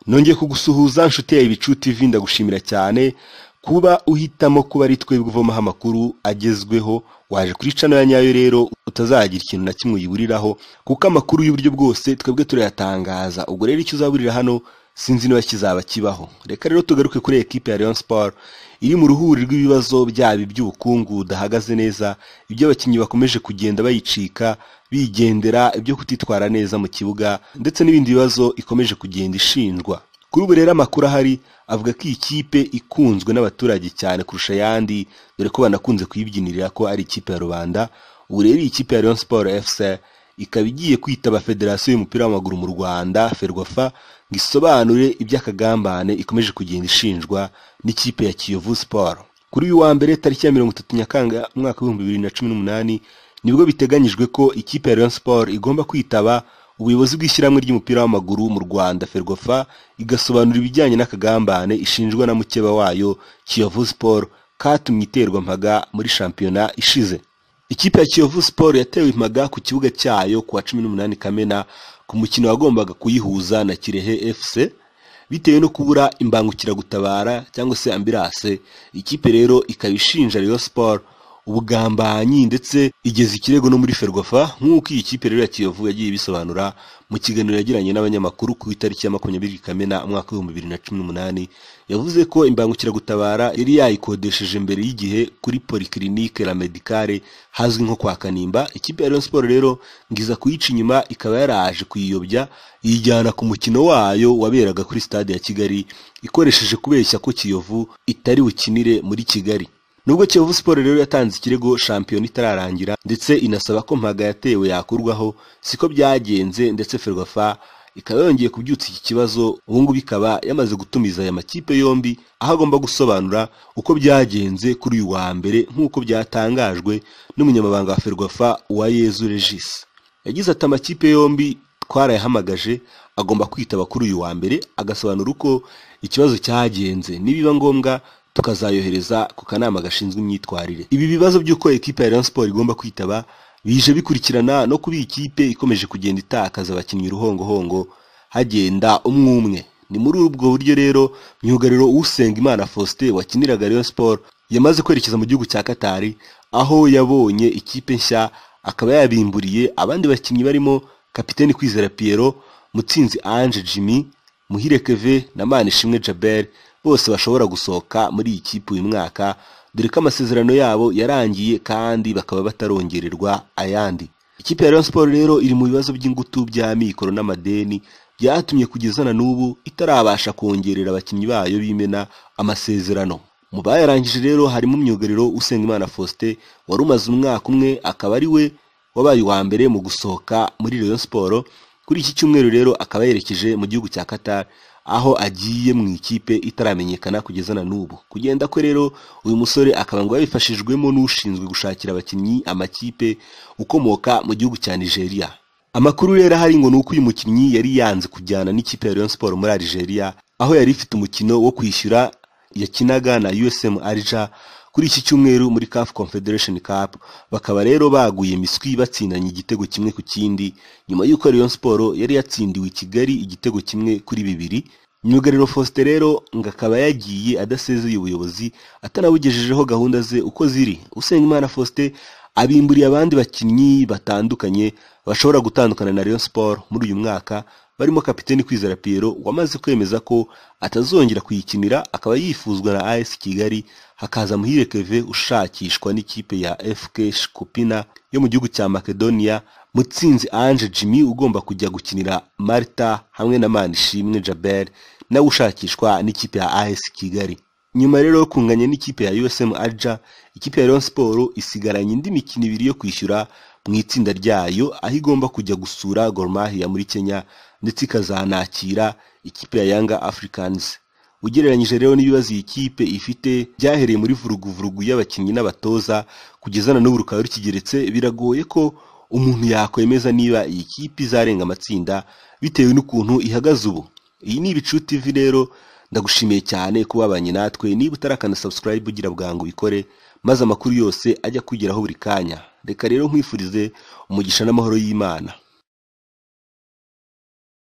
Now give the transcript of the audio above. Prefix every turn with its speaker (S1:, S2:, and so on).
S1: nongeye kugusuhuza nshuti yawe ibicu tv ndagushimira cyane kuba uhitamo kuba ari twebwe uvomaho amakuru agezweho waje kuri cano ya nyayo rero utazagira ikintu na kimwe uyiburiraho kuko amakuru y'uburyo bwose twebwe turayatangaza ubwo rero icyo uzaburira hano sinzi niba kizaba kibaho reka rero tugaruke kuri ekipe ya Rayon Sport iri mu ruhuri rw'ibibazo byaba iby'ubukungu budahagaze neza ibyo abakinnyi bakomeje kugenda bayicika bigendera ibyo kutitwara neza mu kibuga ndetse n'ibindi bibazo ikomeje kugenda ishinjwa kuri ubu rero amakuru ahari avuga ko iyi kipe ikunzwe n'abaturage cyane kurusha ayandi dore ko banakunze kuyibyinirira ko ari ikipe ya rubanda ubu rero iyi kipe ya Rayon Sport FC ikaba igiye kwitaba federasiyo y'umupira w'amaguru mu rwanda ferwafa ngo isobanure iby'akagambane ikomeje kugenda ishinjwa n'ikipe ya kiyovu siporo kuri uyu wa mbere tariki ya mirongo itatu nyakanga umwaka w'ibihumbi bibiri na cumi n'umunani nibwo biteganyijwe ko ikipe ya rayon sport igomba kwitaba ubuyobozi bw'ishyirahamwe ry'umupira w'amaguru mu rwanda ferwafa igasobanura ibijyanye n'akagambane ishinjwa na mukeba wayo kiyovu siporo katumye iterwa mpaga muri shampiyona ishize ikipe ya kiyovu siporo yatewe impaga ku kibuga cyayo kuwa cumi n'umunani kamena ku mukino wagombaga kuyihuza na kirehe fc bitewe no kubura imbangukiragutabara cyangwa se ambirase ikipe rero ikaba ishinja rayon siporo ubugambanyi ndetse igeza ikirego no muri ferwafa nk'uko iyi kipe rero ya kiyovu yagiye ibisobanura mu kiganiro yagiranye n'abanyamakuru ku itariki ya makumyabiri kamena umwaka w'ibihumbi bibiri na cumi n'umunani yavuze ko imbangukiragutabara yari yayikodesheje mbere y'igihe kuri polyclinique la medicale hazwi nko kwa kanimba ikipe ya rayon sport rero ngiza kuyica inyuma ikaba yaraje kuyiyobya iyijyana ku mukino wayo waberaga kuri stade ya kigali ikoresheje kubeshya ko kiyovu itari bukinire muri kigali nubwo kiyovu siporo rero yatanze ikirego shampiyona itararangira ndetse inasaba ko mpaga yatewe yakurwaho siko byagenze ndetse ferwafa ikaba yongeye kubyutsa iki kibazo ubungubu ikaba yamaze gutumiza aya makipe yombi aho agomba gusobanura uko byagenze kuri uyu wa mbere nk'uko byatangajwe n'umunyamabanga wa ferwafa wa yezu regis yagize ati amakipe yombi twarayahamagaje agomba kwitaba kuri uyu wa mbere agasobanura uko ikibazo cyagenze nibiba ngombwa tukazayohereza ku kanama gashinzwe imyitwarire ibi bibazo by'uko ekipa ya rayon sport igomba kwitaba bije bikurikirana no kuba iyi kipe ikomeje kugenda itakaza abakinnyi uruhongohongo hagenda umwe umwe ni muri ubwo buryo rero myugariro Usengimana Faustin wakiniraga Rayon Sport yamaze kwerekeza mu gihugu cya Katari aho yabonye ikipe nshya akaba yabimburiye abandi bakinnyi barimo kapiteni Kwizera Piero Mutsinzi Ange Jimmy Muhire Keve na Manishimwe Jabel bose bashobora gusohoka muri iyi kipe uyu mwaka dore ko amasezerano yabo yarangiye kandi bakaba batarongererwa ayandi ikipe ya Rayon Sport rero iri mu bibazo by'ingutu by'amikoro n'amadeni byatumye kugeza na n'ubu itarabasha kongerera abakinnyi bayo b'imena amasezerano mu bayarangije rero harimo umyugariro Usengimana Faustin wari umaze umwaka umwe akaba ari we wabaye uwa mbere mu gusohoka muri Rayon Sport kuri iki cyumweru rero akaba yerekeje mu gihugu cya Qatar aho agiye mu ikipe itaramenyekana kugeza na n'ubu kugenda kwe rero uyu musore akaba ngo yabifashijwemo n'ushinzwe gushakira abakinnyi amakipe ukomoka mu gihugu cya Nigeria amakuru rero ahari ngo nuko uyu mukinnyi yari yanze kujyana n'ikipe ya Rayon Sport muri Algeria aho yari ifite umukino wo kwishyura yakinaga na USM Alger kuri iki cyumweru muri CAF Confederation Cup bakaba rero baguye miswi batsinanye igitego kimwe ku kindi nyuma y'uko Rayon Sport yari yatsindiwe i Kigali igitego kimwe kuri bibiri myugariro Faustin rero ngo akaba yagiye adasezeye ubuyobozi atanabugejejeho gahunda ze uko ziri Usengimana Faustin abimburiye abandi bakinnyi batandukanye bashobora gutandukana na Rayon Sport muri uyu mwaka barimo kapiteni Kwizera Piero wamaze kwemeza ko atazongera kuyikinira akaba yifuzwa na AS Kigali hakaza Muhire Keve ushakishwa n'ikipe ya FK Shkupina yo mu gihugu cya Makedonia Mutsinzi Ange Jimmy ugomba kujya gukinira Marta hamwe na Manishimwe Jabel nawe ushakishwa n'ikipe ya AS Kigali nyuma rero yo kunganya n'ikipe ya USM Alger ikipe ya Rayon Sport isigaranye indi mikino ibiri yo kwishyura mu itsinda ryayo aho igomba kujya gusura Gor Mahia muri Kenya ndetse ikazanakira ikipe ya Yanga Africans ugereranyije rero n'ibibazo iyi kipe ifite byahereye muri vuruguvurugu y'abakinnyi n'abatoza kugeza na n'ubu rukaba rukigeretse biragoye ko umuntu yakwemeza niba iyi kipe izarenga amatsinda bitewe n'ukuntu ihagaze ubu iyi ni ibicu TV rero ndagushimiye cyane kubabanye natwe niba utarakana subscribe ugira bwangu bikore maze amakuru yose ajya kugeraho buri kanya reka rero nkwifurize umugisha n'amahoro y'Imana